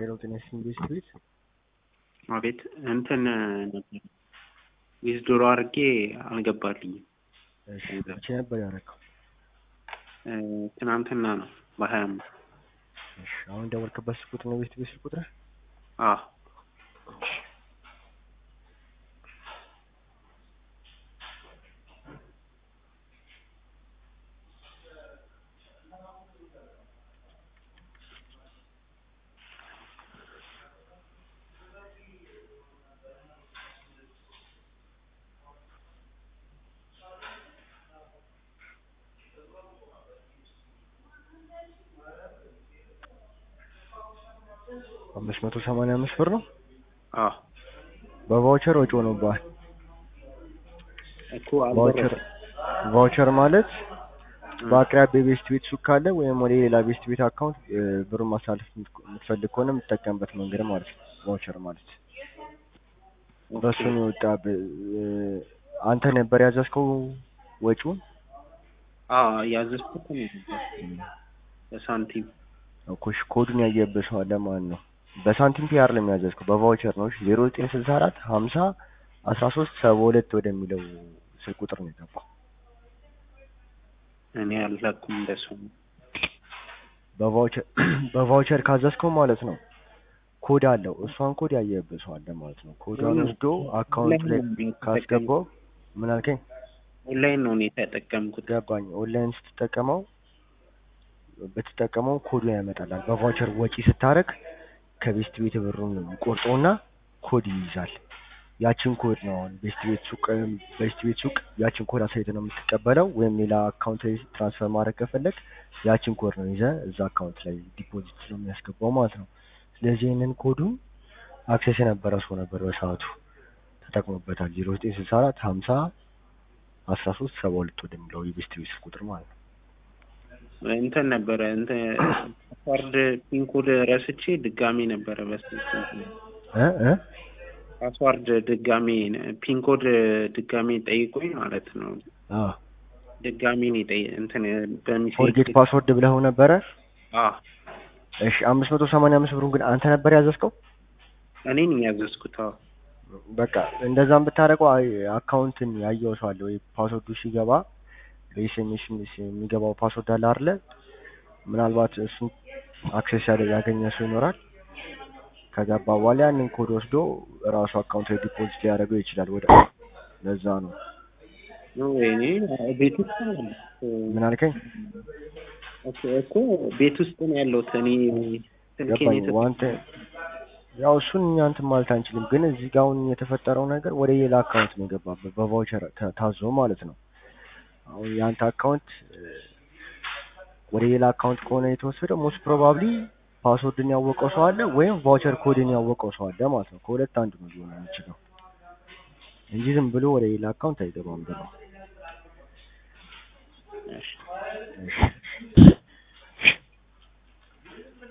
ሄሎ ጤና ይስጥልኝ ቤት አቤት እንትን ነበር ዊዝድሮ አድርጌ አልገባልኝም። እሺ መቼ ነበር ያደረገው? ትናንትና ነው በሀያ አምስት እሺ አሁን ደወልክበት ስልክ ቁጥር ነው ቤት ቤት ስልክ ቁጥር? አዎ አምስት መቶ ሰማንያ አምስት ብር ነው። አዎ በቫውቸር ወጪ ሆኖብሃል። እኮ ቫውቸር ቫውቸር ማለት በአቅራቢያ ቤስት ቤት ሱቅ ካለ ወይም ወደ ሌላ ቤስት ቤት አካውንት ብሩን ማሳለፍ የምትፈልግ ከሆነ የምትጠቀምበት መንገድ ማለት ነው። ቫውቸር ማለት በሱ ነው የወጣብህ። አንተ ነበር ያዘዝከው ወጪውን? አዎ ያዘዝኩት ነው በሳንቲም እኮ እሺ፣ ኮዱን ያየህበት ሰው አለ ማለት ነው። በሳንቲም ፔ አይደለም ያዘዝከው በቫውቸር ነው። እሺ ዜሮ ዘጠኝ ስልሳ አራት ሀምሳ አስራ ሶስት ሰባ ሁለት ወደሚለው ስልክ ቁጥር ነው የገባው። እኔ አልላኩም እንደሱ ነው። በቫውቸር በቫውቸር ካዘዝከው ማለት ነው ኮድ አለው። እሷን ኮድ ያየህበት ሰው አለ ማለት ነው። ኮዷን ወስዶ አካውንት ላይ ካስገባው ምን አልከኝ? ኦንላይን ነው እኔ የተጠቀምኩት። ገባኝ። ኦንላይን ስትጠቀመው በተጠቀመው ኮዱ ያመጣላል። በቫውቸር ወጪ ስታረግ ከቤስት ቤት ብሩን ቆርጦና ኮድ ይይዛል። ያችን ኮድ ነው አሁን ቤስት ቤት ሱቅ ቤስት ቤት ሱቅ ያችን ኮድ አሳይተ ነው የምትቀበለው። ወይም ሌላ አካውንት ላይ ትራንስፈር ማድረግ ከፈለግ ያችን ኮድ ነው ይዘህ እዛ አካውንት ላይ ዲፖዚት ነው የሚያስገባው ማለት ነው። ስለዚህ ይህንን ኮዱን አክሴስ የነበረ ሰው ነበር በሰዓቱ ተጠቅሞበታል። ዜሮ ዘጠኝ ስልሳ አራት ሀምሳ አስራ ሶስት ሰባ ሁለት ወደሚለው የቤስት ቤት ስልክ ቁጥር ማለት ነው። እንትን ነበረ እንትን ፓስዋርድ ፒንኮድ ረስቼ ድጋሚ ነበረ በስልክ እ እ ፓስዋርድ ድጋሚ ፒንኮድ ድጋሚ ጠይቆኝ ማለት ነው። አዎ ድጋሚ ነው የጠየ እንትን በሚሴጅ ፎርጌት ፓስወርድ ብለው ነበረ። አዎ እሺ አምስት መቶ ሰማንያ አምስት ብሩን ግን አንተ ነበር ያዘዝከው? እኔ ነኝ ያዘዝኩት። አዎ በቃ እንደዛም ብታደርገው አይ አካውንትን ያየው ሰው አለ ወይ ፓስወርዱ ሲገባ በኤስኤምኤስ የሚገባው ፓስወርድ አለ አይደለ? ምናልባት እሱን አክሴስ ያለ ያገኘ ሰው ይኖራል። ከገባ በኋላ ያንን ኮድ ወስዶ ራሱ አካውንት ላይ ዲፖዚት ሊያደርገው ይችላል። ወደ ለዛ ነው እኔ ቤት ውስጥ ነው ያለሁት። ምን አልከኝ? ኦኬ እኮ ቤት ውስጥ ነው ያለሁት እኔ ስልኬን ገባኝ። የሰጠ- ዋንተ ያው እሱን እኛ እንትን ማለት አንችልም፣ ግን እዚህ ጋር አሁን የተፈጠረው ነገር ወደ ሌላ አካውንት ነው የገባበት በቫውቸር ተ- ታዞ ማለት ነው። አሁን የአንተ አካውንት እ፣ ወደ ሌላ አካውንት ከሆነ የተወሰደው ሞስት ፕሮባብሊ ፓስወርድን ያወቀው ሰው አለ ወይም ቫውቸር ኮድን ያወቀው ሰው አለ ማለት ነው። ከሁለት አንዱ ነው ሊሆን የሚችለው እንጂ ዝም ብሎ ወደ ሌላ አካውንት አይገባም ብለው